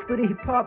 Booty hip hop.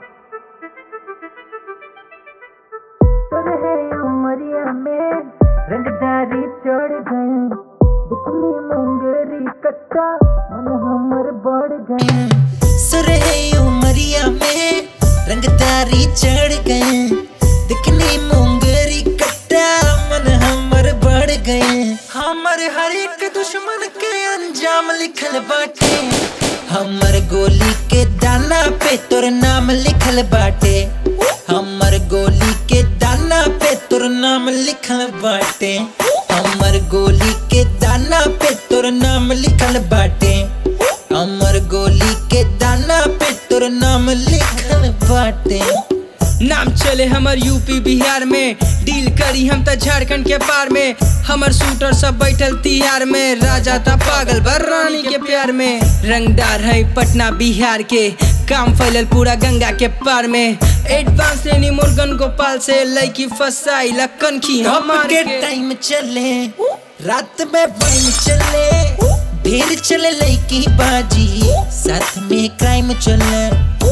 है उमरिया में रंगदारी चढ़ गए दिखली मुंगेरी कट्टा मन हमर बढ़ गए सुरहे उमरिया में रंगदारी चढ़ गए दिखनी मुंगरी कट्टा मन हमर बढ़ गए हमर हर एक दुश्मन के अंजाम लिखल बाटे हमर गोली के दाना पे तोर नाम लिखल बाटे हमर गोली के दाना पे तोर नाम लिखल बाटे हमर गोली के दाना पे तोर नाम लिखल बाटे हमर गोली के दाना पे तोर नाम लिखल बाटे नाम चले हमर यूपी बिहार में डील करी हम त झारखंड के पार में हमर शूटर सब बैठल तिहार में राजा था पागल भर रानी के प्यार में रंगदार है पटना बिहार के काम फैलल पूरा गंगा के पार में एडवांस लेनी मुर्गन गोपाल से लड़की फसाई लखन की टॉप हमार के के टाइम चले रात में वाइन चले ढेर चले लड़की बाजी साथ में क्राइम चले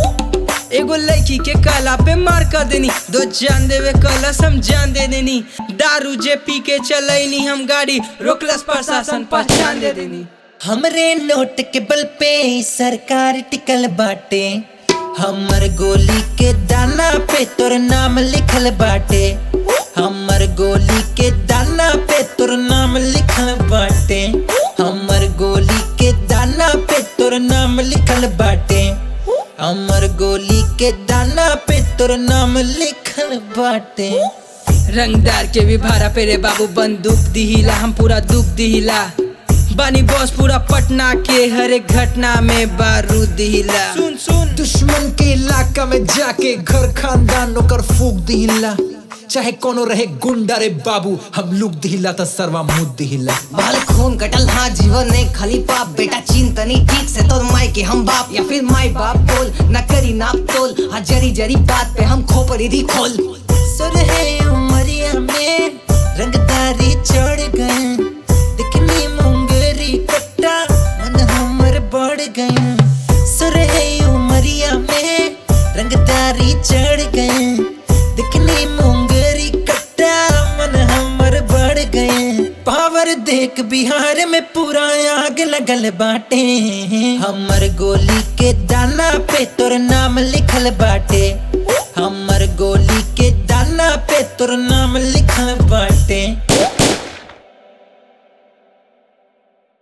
एगो लड़की के काला पे मार कर देनी दो जान देवे कलस हम जान दे देनी दारू जे पी के चलैनी हम गाड़ी रोकलस प्रशासन पहचान दे देनी हमरे नोट के बल पे सरकार टिकल बाटे हमर गोली के दाना पे तोर नाम लिखल बाटे हमर गोली के दाना पे तोर नाम लिखल बाटे हमर गोली के दाना पे तोर नाम लिखल बाटे हमर गोली के दाना पे तोर नाम लिखल बाटे रंगदार के भी भाड़ा पे रे बाबू बंदूक दिहिला हम पूरा दुख दिहिला बानी बॉस पूरा पटना के हर एक घटना में बारूद दिहिला सुन सुन दुश्मन के इलाका में जाके घर खानदान ओकर फूक दिहिला चाहे कोनो रहे गुंडा रे बाबू हम लुक दिहिला त सरवा मुद दिहिला बाल खून कटल हाँ जीवन ने खाली पाप बेटा चिंतनी ठीक से तो माई के हम बाप या फिर माई बाप बोल न करी नाप तोल हाँ जरी जरी बात पे हम खोपड़ी दी खोल सुर है उमरिया में रंगदारी चढ़ गए दिखनी मुंगरी कट्टा मन हमर बढ़ गए सुर है उमरिया में रंगदारी चढ़ गए दिखनी मुंगरी कट्टा मन हमर बढ़ गए पावर देख बिहार में पूरा आग लगल बाटे हमर गोली के दाना पे तोर नाम लिखल बाटे हमर गोली के दाना पे तोर नाम लिखल बाटे